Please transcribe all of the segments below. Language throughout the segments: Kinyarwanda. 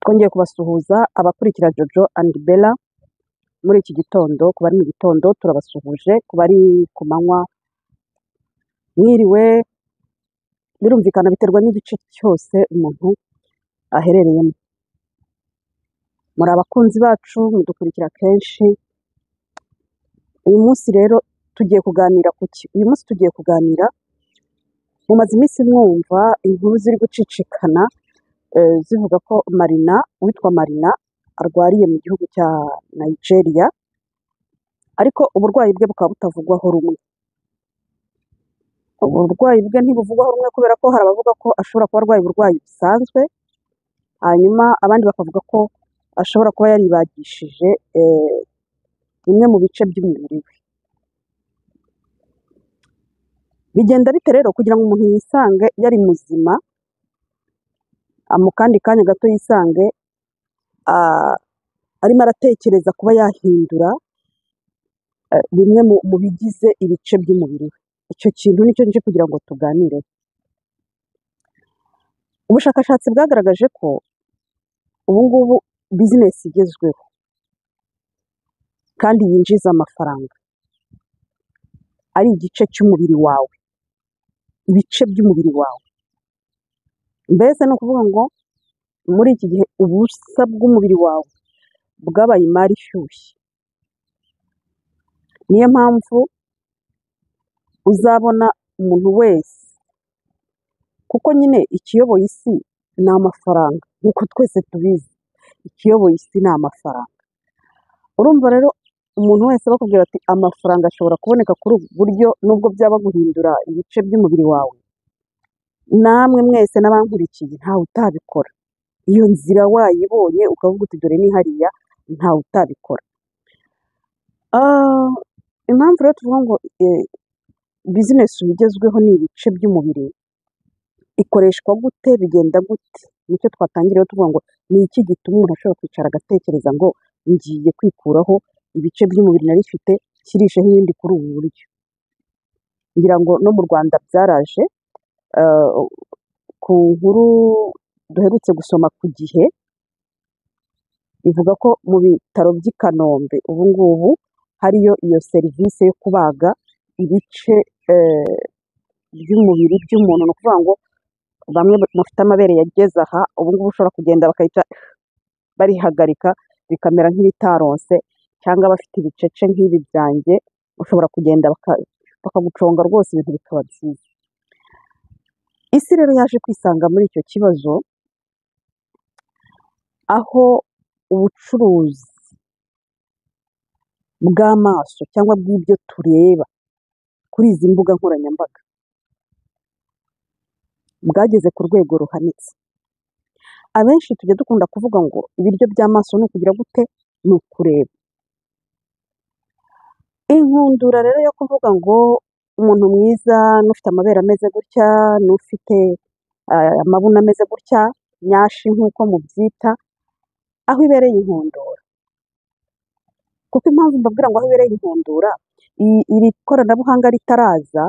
twongeye kubasuhuza abakurikira Jojo and Bella muri iki gitondo, ku bari mu gitondo turabasuhuje, ku bari ku manywa mwiriwe, birumvikana biterwa n'igice cyose umuntu aherereyemo. Muri abakunzi bacu, mudukurikira kenshi, uyu munsi rero tugiye kuganira ku ki? Uyu munsi tugiye kuganira, mumaze iminsi mwumva inkuru ziri gucicikana eh, zivuga ko Marina, uwitwa Marina, arwariye mu gihugu cya Nigeria, ariko uburwayi bwe bukaba butavugwaho rumwe. Uburwayi bwe ntibuvugwaho rumwe kubera ko hari abavuga ko ashobora kuba arwaye uburwayi busanzwe, hanyuma abandi bakavuga ko ashobora kuba yaribagishije eh, bimwe mu bice by'umubiri we. Bigenda bite rero kugira ngo umuntu yisange yari muzima, ah, mu kandi kanya gato yisange ah, arimo aratekereza kuba yahindura eh, bimwe mu mu bigize ibice by'umubiri we. Icyo kintu nicyo nje kugira ngo tuganire. Ubushakashatsi bwagaragaje ko ubu ngubu bizinesi igezweho kandi yinjiza amafaranga ari igice cy'umubiri wawe, ibice by'umubiri wawe. Mbese ni ukuvuga ngo muri iki gihe ubusa bw'umubiri wawe bwabaye imari ishyushye. Niyo mpamvu uzabona umuntu wese kuko nyine ikiyoboye isi ni amafaranga nk'uko twese tubizi ikiyoboye isi ni amafaranga urumva rero umuntu wese bakubwira ati amafaranga ashobora kuboneka kuri ubu buryo nubwo byaba guhindura ibice by'umubiri wawe namwe mwese n'abankurikiye ntawe utabikora iyo nzira wayibonye ukavuga uti dore ni hariya ntawe utabikora Ah, impamvu rero tuvuga ngo eh, bizinesi ubu igezweho ni ibice by'umubiri ikoreshwa gute bigenda gute nicyo twatangiyeho tuvuga ngo ni iki gituma umuntu ashobora kwicara agatekereza ngo ngiye kwikuraho ibice by'umubiri nari bifite kirisheho ibindi kuri ubu buryo ngira ngo no mu rwanda byaraje eh, ku nkuru duherutse gusoma ku gihe ivuga ko mu bitaro by'i kanombe ubu ngubu hariyo iyo serivisi yo kubaga ibice eh, by'umubiri by'umuntu ni ukuvuga ngo bamwe bafite amabere yageze aha ubu ngubu ushobora kugenda bakahita barihagarika bikamera nk'ibitaronse cyangwa abafite ibicece nk'ibi byanjye ushobora kugenda baka- bakaguconga rwose ibintu bikaba byiza isi rero yaje kwisanga muri icyo kibazo aho ubucuruzi bw'amaso cyangwa bw'ibyo tureba kuri izi mbuga nkoranyambaga bwageze ku rwego ruhanitse abenshi tujya dukunda kuvuga ngo ibiryo by'amaso ni ukugira gute ni ukureba inkundura rero yo kuvuga ngo umuntu mwiza n'ufite amabere ameze gutya n'ufite eh, amabuno ameze gutya nyashi nk'uko mubyita aho ibereye inkundura kuko impamvu mbabwira ngo aho ibereye inkundura i- iri koranabuhanga ritaraza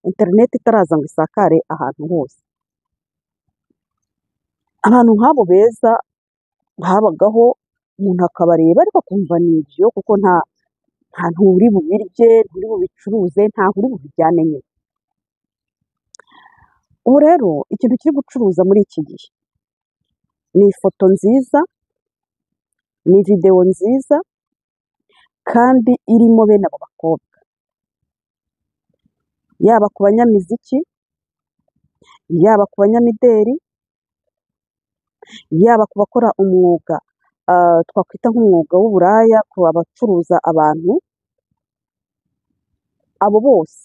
interineti itaraza ngo isakare ahantu hose abantu nk'abo beza habagaho umuntu akabareba ariko akumva ni ibyo kuko nta nta nturi bubirye nturi bubicuruze ntaho uri bubijyane nyine ubu rero ikintu kiri gucuruza muri iki gihe ni ifoto nziza ni videwo nziza kandi irimo bene abo bakobwa yaba ku banyamiziki yaba ku banyamideli yaba ku bakora umwuga ah, twakwita nk'umwuga w'uburaya ku bacuruza abantu abo bose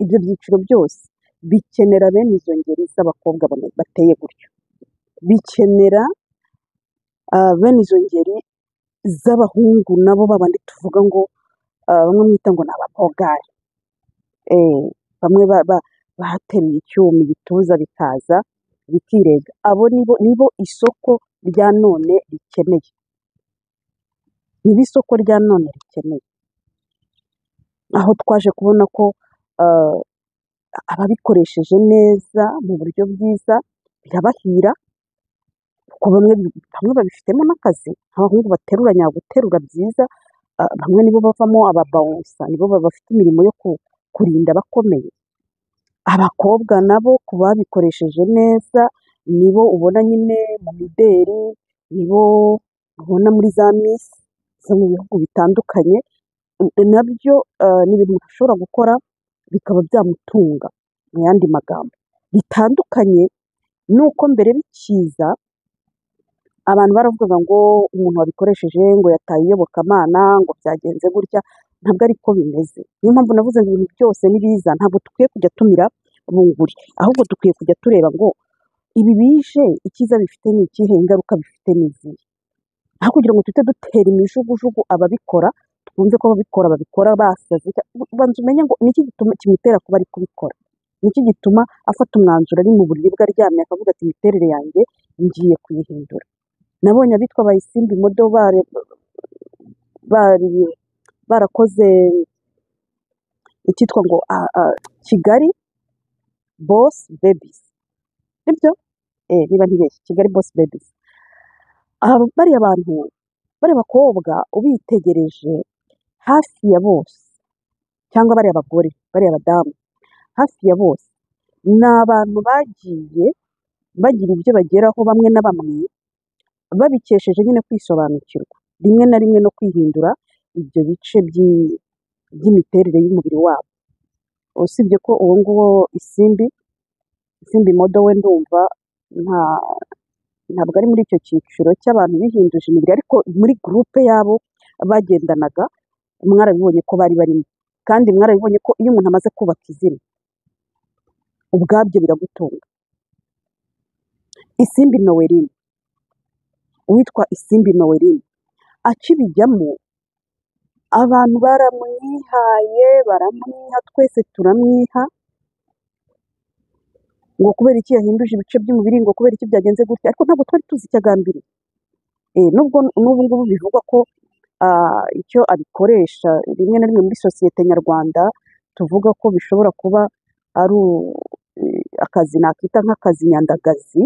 ibyo byiciro byose bikenera bene izo ngeri z'abakobwa bane- bateye gutyo bikenera ah, bene izo ngeri z'abahungu nabo babandi tuvuga ngo ah, bamwe mwita ngo ni abapogari Eh, bamwe ba- ba- bateruye icyuma ibituza bikaza bikirega abo nibo nibo isoko rya none rikeneye nibo isoko rya none rikeneye aho twaje kubona ko ah, ababikoresheje neza mu buryo bwiza birabahira kuko bamwe bamwe babifitemo n'akazi nk'abahungu baterura nyaguterura byiza ah, bamwe nibo bavamo ababawunsa nibo ba- bafite imirimo yo ku- kurinda abakomeye abakobwa nabo ku babikoresheje neza nibo ubona nyine mu mideli nibo ubona muri za misi zo mu bihugu bitandukanye N- nabyo ah, ni ibintu umuntu ashobora gukora bikaba byamutunga mu yandi magambo bitandukanye nuko mbere bikiza abantu baravugaga ngo umuntu wabikoresheje ngo yataye iyobokamana ngo byagenze gutya ntabwo ari ko bimeze niyo mpamvu navuze ngo ibintu byose ni biza ntabwo dukwiye kujya tumira bunguri ahubwo dukwiye kujya tureba ngo ibi bije icyiza bifite ni ikihe ingaruka bifite ni izihe aho kugira ngo tujye dutera imijugujugu ababikora twumve ko ababikora babikora basaze banza umenye ngo niki gituma kimutera kuba ari kubikora niki gituma afata umwanzuro ari mu buriri bwe aryamye akavuga ati imiterere yanjye ngiye kuyihindura nabonye abitwa abayisimbi modo bari bari barakoze icyitwa ngo a- a- kigali boss babies nibyo eh niba ntibeshye kigali boss babies Aha bariya bantu bariya bakobwa ubitegereje hafi ya bose cyangwa bariya bagore bariya badamu hafi ya bose ni abantu bagiye bagira ibyo bageraho bamwe na bamwe babikesheje nyine kwisobanukirwa rimwe na rimwe no kwihindura ibyo bice by'i- by'imiterere y'umubiri wabo usibye ko uwo nguwo isimbi isimbi modo we ndumva nta ntabwo ari muri icyo cyiciro cy'abantu bihinduje imibiri ariko muri gurupe yabo bagendanaga mwarabibonye ko bari barimo kandi mwarabibonye ko iyo umuntu amaze kubaka izina ubwabyo biragutunga isimbi noweline uwitwa isimbi noweline akibijyamo abantu baramwihaye baramwiha twese turamwiha ngo kubera iki yahinduje ibice by'umubiri ngo kubera iki byagenze gutya ariko ntabwo twari tuzi icyo agambiriye Eh, nubwo n'ubu ngubu bivugwa ko ah, icyo abikoresha rimwe na rimwe muri sosiyete nyarwanda tuvuga ko bishobora kuba ari u- eh, akazi nakita nk'akazi nyandagazi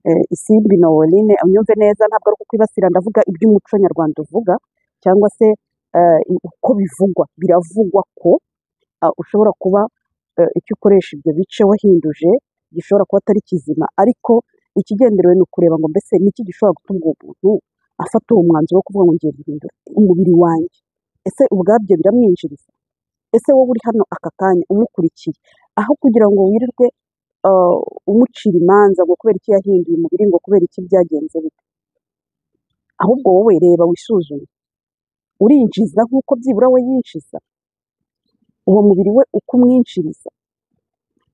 eh, isimbi noweline unyumve neza ntabwo ari kukwibasira ndavuga iby'umuco nyarwanda uvuga cyangwa se eh, uko bivugwa biravugwa ko ah, ushobora kuba eh, icyo ukoresha ibyo bice wahinduje gishobora kuba atari kizima ariko ikigenderewe ni ukureba ngo mbese ni iki gishobora gutuma uwo muntu afata uwo mwanzuro wo kuvuga ngo ngiye guhindura umubiri wanjye ese ubwabyo biramwinjiriza ese wowe uri hano aka kanya umukurikiye aho kugira ngo wirirwe ah, umucira imanza ngo kubera iki yahinduye umubiri ngo kubera iki byagenze bite ahubwo wowe reba wisuzume urinjiza nk'uko byibura we yinjiza uwo mubiri we uko umwinjiriza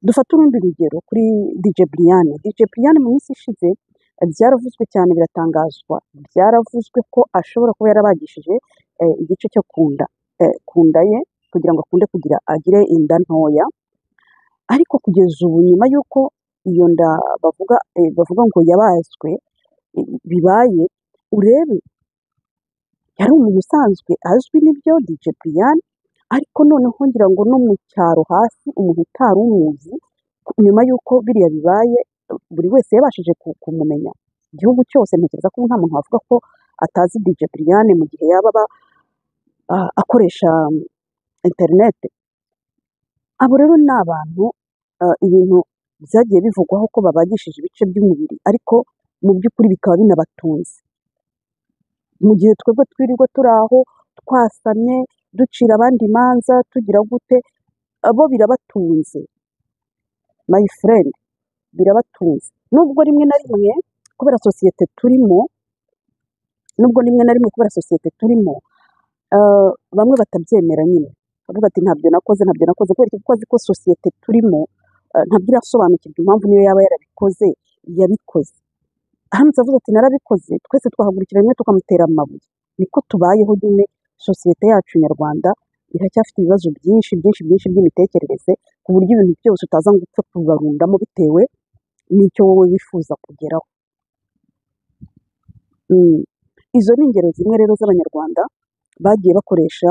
dufate urundi rugero kuri DJ Brianne DJ Brianne mu minsi ishize eh, byaravuzwe cyane biratangazwa byaravuzwe ko ashobora kuba yarabagishije eh, igice cyo ku nda eh, ku nda ye kugira ngo akunde kugira agire inda ntoya ariko kugeza ubu nyuma y'uko iyo nda bavuga eh, bavuga ngo yabazwe eh, bibaye urebe yari umuntu usanzwe azwi n'ibyo DJ Brian ariko noneho ngira ngo no mu cyaro hasi umuntu utari umuzi ku- nyuma y'uko biriya bibaye buri wese yabashije ku- kumumenya igihugu cyose ntekereza ko nta muntu wavuga ko atazi DJ Brian mu gihe yaba aba, ah, akoresha mm, interineti abo rero ni abantu ah, ibintu byagiye bivugwaho ko babagishije ibice by'umubiri ariko mu by'ukuri bikaba binabatunze mu gihe twebwe twirirwa turi aho twasamye ducira abandi imanza tugira gute abo birabatunze my friend birabatunze nubwo rimwe na rimwe kubera sosiyete turimo nubwo rimwe na rimwe kubera sosiyete turimo ah, bamwe batabyemera nyine bavuga ati ntabyo nakoze ntabyo nakoze kubera iki? kuko azi ko sosiyete turimo ah, ntabwo irasobanukirwa impamvu niyo yaba yarabikoze yabikoze aramutse avuga ati narabikoze twese twahagurukira rimwe tukamutera amabuye niko tubayeho nyine sosiyete yacu nyarwanda iracyafite ibibazo byinshi byinshi byinshi by'imitekerereze ku buryo ibintu byose utaza ngo upfe kubarundamo bitewe n'icyo wowe wifuza kugeraho Mm. izo ni ingero zimwe rero z'abanyarwanda bagiye bakoresha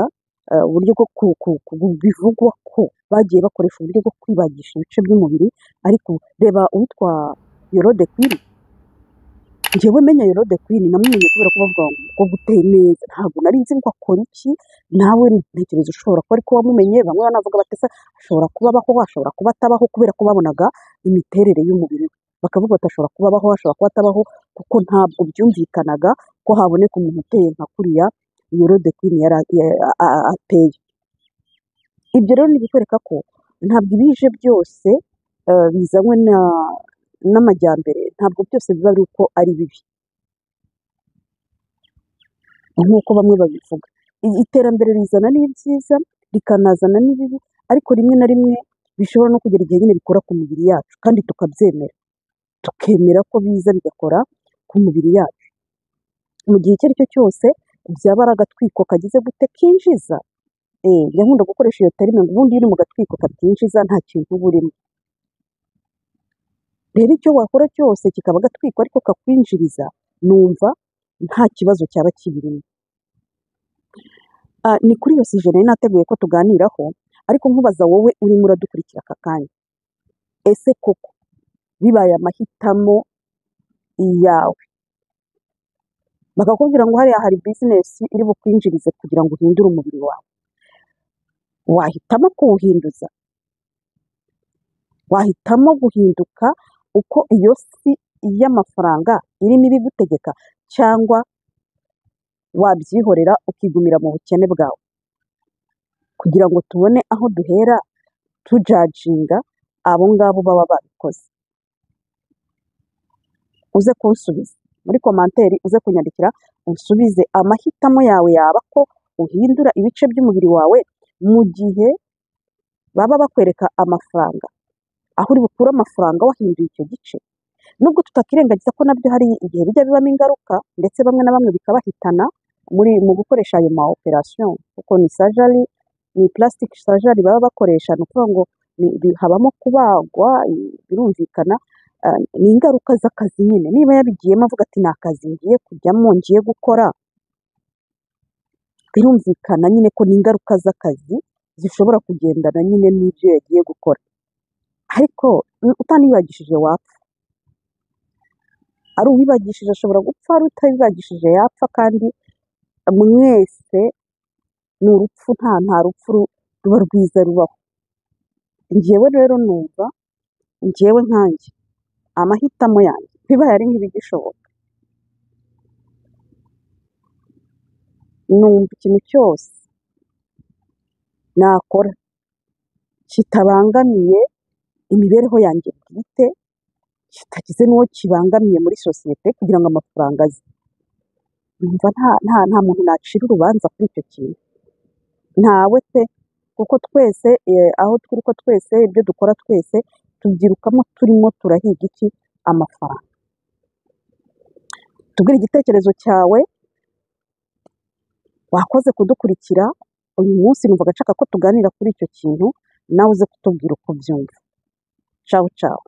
eh, uburyo bwo ku- ku- ku- bivugwa ko bagiye bakoresha uburyo bwo kwibagisha ibice by'umubiri ariko reba uwitwa yorode kwiri njyewe menya Herode Queen namumenye kubera ko bavuga ngo umukobwa uteye neza ntabwo nari nzi ngo akora iki nawe ntekereza ushobora kuba ariko wamumenye bamwe banavuga batesa ashobora kuba abaho ashobora kuba atabaho kubera ko babonaga imiterere y'umubiri we bakavuga bati ashobora kuba abaho ashobora kuba atabaho kuko ntabwo byumvikanaga ko haboneka umuntu uteye nka kuriya Herode Queen yari a- ya- a- a- ateye ibyo rero ni ibikwereka ko ntabwo ibije byose eh, bizanywe na- n'amajyambere ntabwo byose biba ari uko ari bibi nk'uko bamwe babivuga I- iterambere rizana n'ibyiza rikanazana n'ibibi ariko rimwe na rimwe bishobora no kugera igihe nyine bikora ku mibiri yacu kandi tukabyemera tukemera ko biza bigakora ku mibiri yacu mu gihe icyo ari cyo cyose byaba ari agatwiko kagize gute kinjiza eh, njya nkunda gukoresha iyo tarime ngo ubundi iyo uri mu gatwiko katinjiza nta kintu uba urimo rero icyo wakora cyose kikaba gatwiko ariko kakwinjiriza numva nta kibazo cyaba kibirimo Ah, ni kuri iyo sije nari nateguye ko tuganiraho ariko nkubaza wowe urimo uradukurikira aka kanya ese koko bibaye amahitamo yawe bakakubwira ngo hariya hari bizinesi iri bukwinjirize kugira ngo uhindure umubiri wawe wahitamo kuwuhinduza wahitamo guhinduka uko iyo si y'amafaranga irimo ibigutegeka cyangwa wabyihorera ukigumira mu bukene bwawe kugira ngo tubone aho duhera tujajinga abo ngabo baba babikoze uze kunsubiza muri komanteri uze kunyandikira unsubize amahitamo yawe yaba ko uhindura ibice by'umubiri wawe mu gihe baba bakwereka amafaranga aho uri bukure amafaranga wahinduye icyo gice nubwo tutakirengagiza ko nabyo hari igihe bijya bibamo ingaruka ndetse bamwe na bamwe bikabahitana muri mu gukoresha ayo ma operation kuko ni surgery ni plastic surgery baba bakoresha ni ukuvuga ngo ni- bi- habamo kubagwa i- birumvikana ah, ni ingaruka z'akazi nyine niba yabigiyemo avuga ati ni akazi ngiye kujyamo ngiye gukora birumvikana nyine ko ni ingaruka z'akazi zishobora kugendana nyine n'ibyo yagiye gukora ariko mm, utanibagishije wapfa ari uwibagishije ashobora gupfa ari utabibagishije yapfa kandi mwese ni urupfu nta nta rupfu ru- ruba rwiza rubaho njyewe rero numva njyewe nkanjye amahitamo yanjye bibaye ari nk'ibigishoboka numva ikintu cyose nakora kitabangamiye imibereho yanjye bwite kitagize n'uwo kibangamiye muri sosiyete kugira ngo amafaranga aze numva nta nta nta muntu nacira urubanza kuri icyo kintu ntawe pe kuko twese eh, aho turi ko twese ibyo dukora twese tubyirukamo turimo turahiga iki amafaranga tubwire igitekerezo cyawe wakoze kudukurikira uyu munsi numva agashaka ko tuganira kuri icyo kintu nawe uze kutubwira uko ubyumva cawu cawu